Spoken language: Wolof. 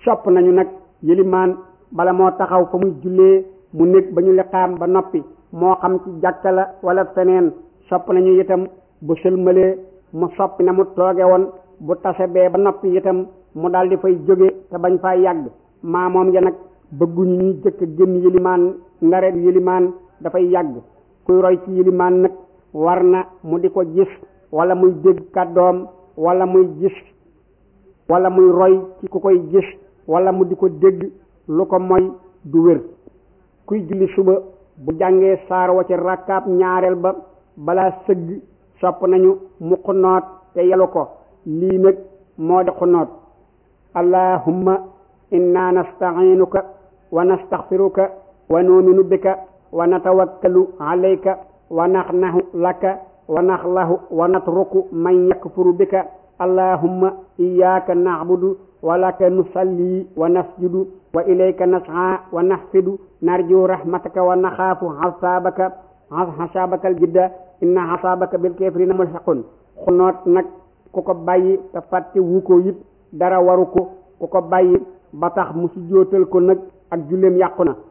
sopp nañu nag yëlimaan bala moo taxaw fa muy jullee mu nekk ba ñu liqaam ba noppi moo xam ci jàkka la wala feneen sopp nañu itam bu sëlmalee mu soppi na mu tooge woon bu tase bee ba noppi itam mu daal di fay jóge te bañ faa yàgg maa moom ya nag bëgguñu ñuy jëkk génn yëlimaan ndare yëlimaan dafay yàgg kuy roy ci yëlimaan nag war na mu di ko gis wala muy dégg kàddoom wala muy gis wala muy roy ci ku koy gis wala mu di ko dégg lu ko moy du wér kuy julli suba bu jàngee saar wa ci rakkaab ñaareel ba balaa sëgg sopp nañu mu xunoot te yelu ko lii nag moo di xunoot allahumma inna nasta'inuka wa nastaghfiruka wa nu'minu bika wa natawakkalu alayka wa naxnahu laka wa naxlahu wa natruku man yakfuru bika allahumma iyyaka na'budu wa laka nusalli wa nasjudu wa ilayka nas'a wa nahfidu narju rahmataka wa naxaafu hasabaka hasabaka aljidda inna hasabaka bil kafirina mulhaqun xunoot nag ku ko bàyyi te fàtte wu ko it dara waru ko ku ko bàyyi ba tax mu si jootal ko nag ak julleem yàqu na